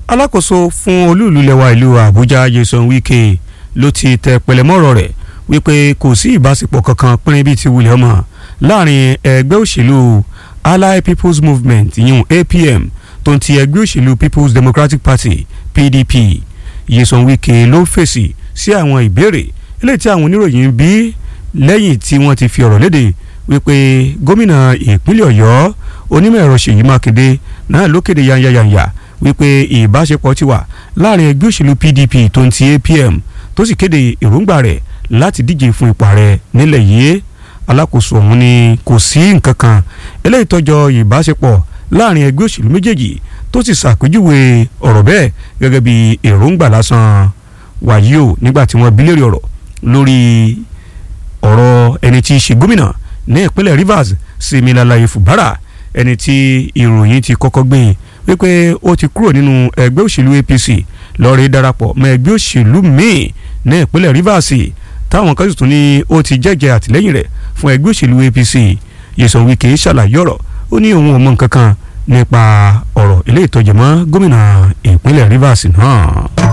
alákòóso fún olúùlú lẹwa ìlú àbújá Nyesom Wike ló ti tẹ pẹlẹmọ́rọ̀ rẹ̀ wípé kò sí ìbáṣepọ̀ kankan pínrín bíi ti wulẹ̀ ọmọ láàrin ẹgbẹ́ òṣèlú Allied People's Movement yìí APM tó ń ti ẹgbẹ́ òṣèlú People's Democratic Party PDP Nyesom Wike ló fèsì sí àwọn ìbéèrè eléyìí tí àwọn oníròyìn bí lẹ́yìn tí wọ́n ti fi ọ̀rọ̀ léde wípé gómìnà ìpínlẹ̀ ọ̀yọ́ onímọ̀ ẹ̀rọ ṣèyí mákindé náà ló kéde yanyayanya wípé ìbáṣepọ̀ ti wà láàrin ẹgbẹ́ òṣèlú pdp tó ń ti apm tó sì kéde èròǹgbà rẹ̀ láti díje fún ipò ààrẹ nílẹ̀ yìí alákòóso ọ̀hún ni kò sí nǹkan kan eléyìí tọ́jọ́ ìbáṣepọ̀ láàrin ẹgbẹ́ òṣèlú méjèèjì tó sì ṣàpèjúwe ọ̀rọ̀ bẹ́ẹ̀ gẹ́gẹ́ bí èròǹgbà lásán wàyí o nígbà tí wọ́n bi léèrè ọ̀rọ̀ lórí ọ̀rọ̀ ẹni tí í ṣe gómìnà ní ìpínlẹ̀ Rivers Siminalayi Fubara ẹni tí ìròyìn ti kọ́kọ́ gbé wípé ó ti kúrò nínú ẹgbẹ́ òṣèlú APC lọ́ọ́rẹ́ darapọ̀ mọ́ ẹgbẹ́ òṣèlú míì ní ìpínlẹ̀ Rivers táwọn kan sì tún ní ó ti jẹ́jẹ́ àtìlẹ́yìn rẹ̀ fún ẹgbẹ́ òṣèlú APC Nyesom Wike ṣàlàyé ọ̀rọ̀ ó ní òun ò mọ nǹkan kan nípa ọ̀rọ̀ ilé ìtọ́jú mọ́ gómìnà ìpínlẹ̀ Rivers náà.